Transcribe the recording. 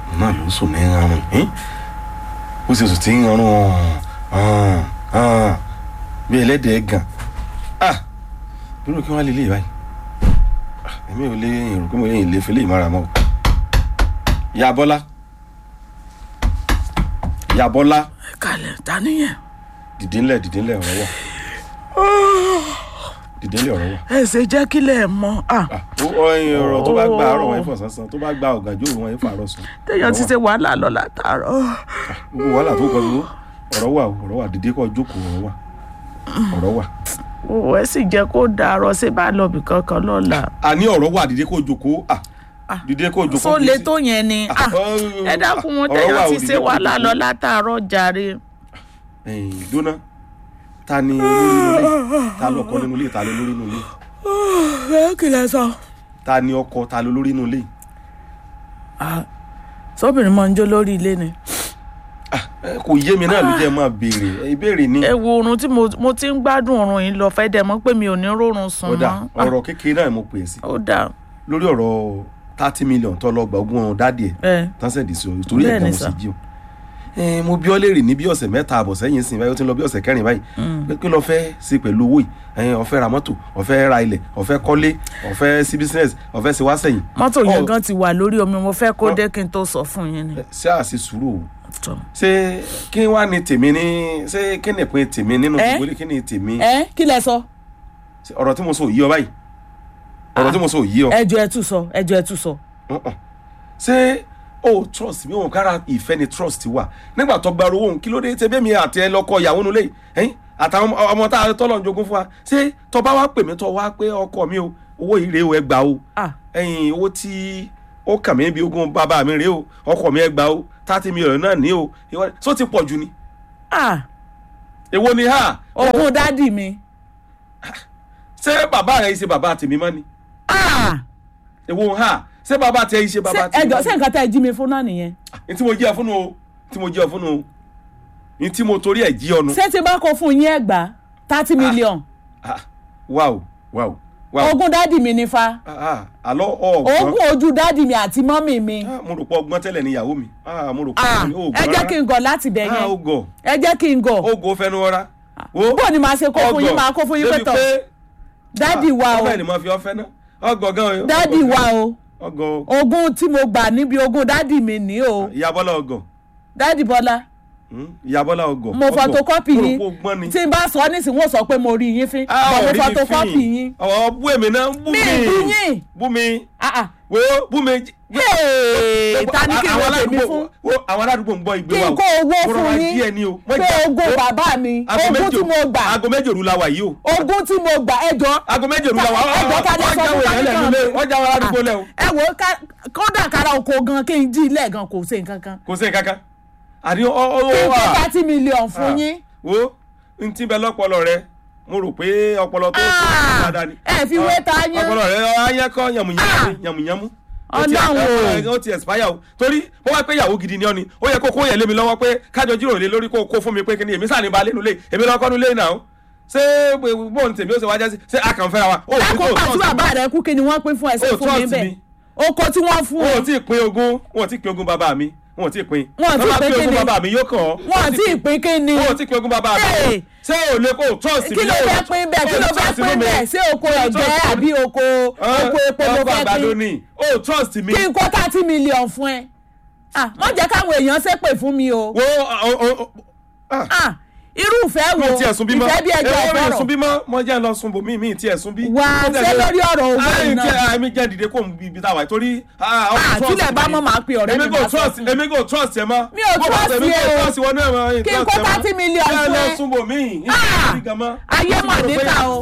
náà ló sùn ní ọrùn ẹ́n ó sì sùn tí ń ọrùn ọ̀hún ọ̀hún bí ẹlẹ́dẹ̀ẹ́ gan ah dúró kí wọ́n lè lè báyìí Ah, èmi ò lè èrò pé mo lè lè fi lè mára mọ́ o ìyá bọ́lá ìyá bọ́lá kalẹ̀ ta nìyẹn. dìde ńlẹ̀ dìde ńlẹ̀ ọ̀rọ̀ wà dìde ńlẹ̀ ọ̀rọ̀ wà. ẹ ṣe jẹ́ kílẹ̀ mọ́ ah Ah, ó ọyìn ọ̀rọ̀ tó bá gba àárọ̀ wọn yẹn fọ̀ sánsán tó bá gba ọ̀gànjọ́ wọn yẹn fọ̀ àárọ̀ sùn. téèyàn ti ṣe wàhálà lọ látàárọ̀. gbogbo wàhálà tó kọ dúró ọ̀rọ̀ wà o, ọ̀rọ̀ wà dìde kọ́ jókòó ọ̀rọ̀ wà ọ̀rọ̀ wà. òwò ẹ sì jẹ́ kó dàrọ̀ ṣé bá lọ bì kankan lọ́la. àní ọ̀rọ̀ wà dìde kó jókòó ah dìde kó jókòó. só kì í le sí- tó yẹn ni ah ọ- ẹ dákun wọn ọ̀rọ̀ wà téèyàn o, ti dìde ṣe kó wàhálà jókòó. lọ látàárọ̀ jàre. ẹ̀yìn dúná ta ni olórí inú ilé ta lọkọ nínú ilé ta ló lórí inú ilé ẹ kìlẹ̀ sọ. ta ni ọkọ ta ló lórí inú ilé. sọ́bìnrin máa ń jó lórí ilé ni. Ẹ, kò yé mi náà ló jẹ́ máa béèrè ẹ, ìbéèrè ni. ẹ wo oorun tí mo mo ti ń gbádùn oorun yìí lọ fẹ́ dẹ̀ mọ́ pé mi ò ní rórun sùn ó dà mọ́. Ah, ọ̀rọ̀ kékeré náà mo pè é sí ó dà lórí ọ̀rọ̀ thirty million tó lọ gba ogún dáàdì ẹ̀ ẹ tánsẹ̀dì sí ọ torí ẹ̀ Bẹ́ẹ̀ gan ni mo sì sà. jí o. Ẹ, mo bí ọ léèrè ní bí ọ̀sẹ̀ mẹ́ta àbọ̀ sẹ́yìn sìn báyìí ó ti ń lọ bí ọ̀sẹ̀ kẹrin báyìí pé kí lọ fẹ́ ṣe pẹ̀lú owó yìí ẹ̀yin ó fẹ́ ra mọ́tò ó fẹ́ ra ilẹ̀ ó fẹ́ kọ́lé ó fẹ́ sí business ó fẹ́ ṣe wá sẹ́yìn. mọ́tò yẹn Ọ- gan ti wà lórí omi mo fẹ́ kó Ọ- dé kí n tó sọ fún yín ni. Ẹ, ṣé àṣì sùúrù o Tọ́. ṣé kí wá ní tèmi ní ṣé kí ni ìpín tèmi nínú Ẹ? gbogbo ilé kí ni tèmi ẹ kí lẹ sọ Ṣé ọ̀rọ̀ tí mo sọ ò yí ọ báyìí ọ̀rọ̀ tí mo sọ ò yí ọ ẹjọ ẹ tún sọ ẹjọ ẹ tún sọ. Uh-uh. ṣé o trust mi òun kára ìfẹ́ ni trust wà nígbà tó gba owó òun kí ló dé ṣe bẹ́ẹ̀ mi àti ẹ lọ́kọ ìyàwó nulẹ̀ ẹ̀yìn àtàwọn ọmọ- ọmọ tá a tọ́lọ̀ ń jogún fún wa ṣé tó bá wá pè mí tó wá pé ọkọ mi o owó yìí rèé o ẹ gbà o ah ẹ̀yìn owó tí ó kàn mí bí ogún bàbá mi rèé o ọkọ mi ẹ gbà o thirty million náà ní o ìwọ sọ ti pọ̀ jù ni ah èwo ni ha ogún dádì mi ṣé bàbá rẹ yìí ṣe bàbá tèmi mọ́ ni ah èwo ha ṣé bàbá tẹ yìí ṣe bàbá ṣé tèmi ẹjọ mọ́ ṣé ni nǹkan tẹ ẹ jí mi fún náà nìyẹn ní tí mo jí ẹ fún o tí mo jí ẹ fún o ní tí mo torí ẹ jí ọ nu. ṣé tí bá kó fún yín ẹgbàá thirty million Ah, wow wow wow ogún dádì mi ní fa Ah, ah, àlọ́ ọ̀gbọ́n ogún ojú dádì mi àti mọ́mì mi Ah, mo rò pé ọgbọ́n tẹ́lẹ̀ ni ìyàwó mi Ah, mo rò pé ah ó ẹ jẹ́ kí n gọ̀ láti bẹ̀ ah ó yẹn gọ̀ ẹ jẹ́ kí n gọ̀ ó gọ̀ fẹnu ọra bó ni màá ṣe kó fún yín máa kó fún yín pé tọ̀ dádì wa o ọbẹ̀ ni mo fi ọfẹ́ náà ọgọ̀ gan o dádì wa o ọgọ̀ ogún tí mo gbà níbi ogún dádì mi ní o ìyá bọ́lá ọgọ̀ dádì bọ́lá Hmm, ìyá bọ́lá ọgọ̀ mo ọgọ̀. photocopy mo rò yín pé ó gbọ́n ni tí n bá sọ nísìnyí wọ́n sọ pé mo rí yín fín Ah, bọ̀ mo ọ̀rí mi photocopy fín. yín ọ̀ bú èmi náà bú mi mi bú yín bú mi ah ah wo bú mi Hey, ta ni kí n Àwọn wọ́n tèmi aládùúgbò- fún wo, àwọn aládùúgbò ń gbọ́ ìgbé kí wa n o kó owó Mo fún rọra yín díẹ̀ ni o Mo pé jà- ogún wo, bàbá mi aago ogún méje tí mo gbà aago méje òru la wà yìí o ogún tí mo gbà ẹjọ́ aago méje òru la wà ẹjọ́ ká lè sọ ọjà fún wò yẹn lẹ́nu lé ọjà wò aládùúgbò lẹ́ o ẹ wo ká- kódà kára oko gan kí n jí ilé gan kò ṣe nǹkan kan kò sí kankan àní ọ ọ kí n ọ kó wà thirty million fún yín wo n ti bẹ lọpọlọ rẹ mo rò pé ọpọlọ tó Ah, dáadáa ni ẹ fi wé ta yán. ọpọlọ rẹ ayẹkọ yàmùyàmù ni, yàmùyàmù Ó ti- Ọlọ́run o. ó ti expire o torí bó wá pé ìyàwó gidi ni ọ ni ó yẹ kó kó yẹn lé mi lọ́wọ́ pé kájọ jíròrò lé lórí kó kó fún mi pé kí ni èmi sáà ní ba lẹ́nu lé èmi lọ́kọ́ nu lé náà ṣé bóun tèmi ó ṣe wájá sí ṣé a kàn fẹ́ra wa ó ní kó lákòókò tí bàbá rẹ kú kí ni wọ́n pín fún ẹsẹ̀ Oh, fún mi trust bẹ́ẹ̀ me. oko tí wọ́n fún wọn ò ọ tí ì pín ogún wọn ò tí ì pín ogún bàbá mi wọn ò tí ì pín Wọn ò tí ì Tọ́ bá pín pín ogún kíni? bàbá mi yóò kàn ọ́ wọn àti ìpín kí ni wọn ò tí ì pín ogún bàbá mi Hey. ṣé ò lè kó trust mi kí ló fẹ́ pín bẹ́ẹ̀ kí ló fẹ́ pín bẹ́ẹ̀ ṣé oko ẹ̀gẹ́ àbí oko oko epo ló ọkọ fẹ́ àgbàdo pín ni ó trust mi kí n kó thirty million fún ẹ ah wọ́n jẹ́ káwọn èèyàn ṣépè fún mi o wo ọ- ọ- ọ- ah, ah irú ìfẹ́ mi wo ò tiẹ̀ sun bímọ ìfẹ́ bí ẹjọ́ èwo mi ò sun ọ̀fọ̀rọ̀ bímọ mo jẹ́ ń lọ sun bò mí mi ì tiẹ̀ sun bí. Wà á ṣe lórí ọ̀rọ̀ owó Àì iná. tí àmì jẹ́ dìde kó mi ibi táwa yìí torí. ah, ọkọ Ah, trust tílẹ̀ bá mi. mọ̀ máa pe ọ̀rẹ́ mi èmi máa kò sọ trust fún. èmi kò trust ẹ mọ́. Mi ò Bó bá trust sọ èmi ẹ kò o. trust ìwọ náà mọ́. Kí n kó 30 million ẹ fún lọ ẹ. sun bò mí. Ah, ayé mà níta o